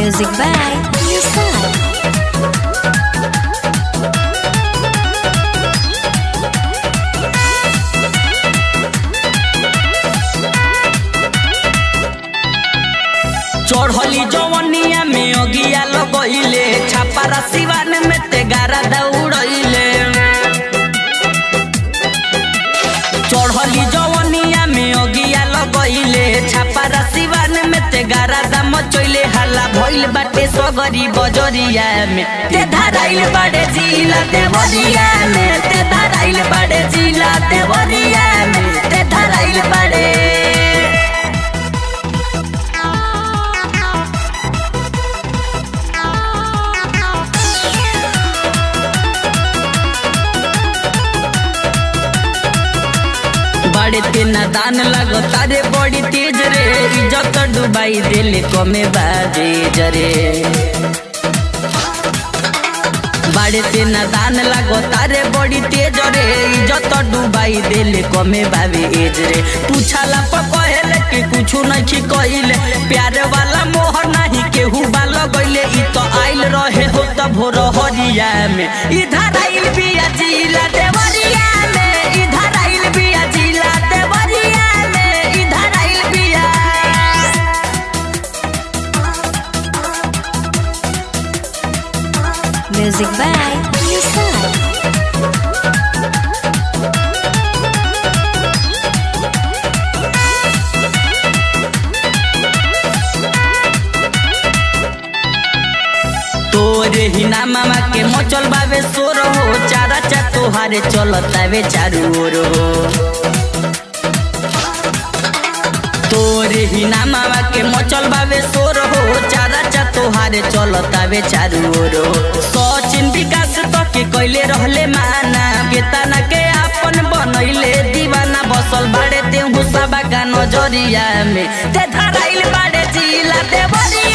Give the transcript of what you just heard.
Music by Yusuf. चढ़ली जवनिया में अगिया लगइले छापारा सिवान में ते गारा दौड़इले चढ़ली जवनिया में अगिया लगइले छापारा सिवान में ते गारा दाम चइले हल्ला भइल बाटे सगरी बजरिया में ते धराइल बाड़े जिला देवरिया में ते धराइल बाड़े जिला देवरिया में ते धराइल बाड़े बड़े तेना दान लगो तारे बड़ी तेज रे इज्जत डुबाई दिल कमे बाजे जरे बड़े तेना दान लगो तारे बड़ी तेज रे इज्जत डुबाई दिल कमे बाबे एज रे पूछाला पर कहेले कि कुछ नहीं कइले प्यार वाला मोहर नहीं केहू बाल गइले इ तो आइल रहे हो त भोर हरिया में इधर आइल बिया जिला देवरिया में इधर आइल बिया जिला देवरिया में इधर आइल बिया Music by Yusuf. तोरे ही ना मामा के मचल बावे सोर हो चारा चा तोहारे चलतावे चारू ओर हो तोरे ही ना मामा के मचल बावे सोर हो चारा चा तोहारे चलतावे चारू ओर हो सचिन विकास तो के कैले रहले माना केतना के आपन बनैले दीवाना बसल बाड़े ते हुसाबा का नजरिया में ते धराइल बाड़े जिला देवरिया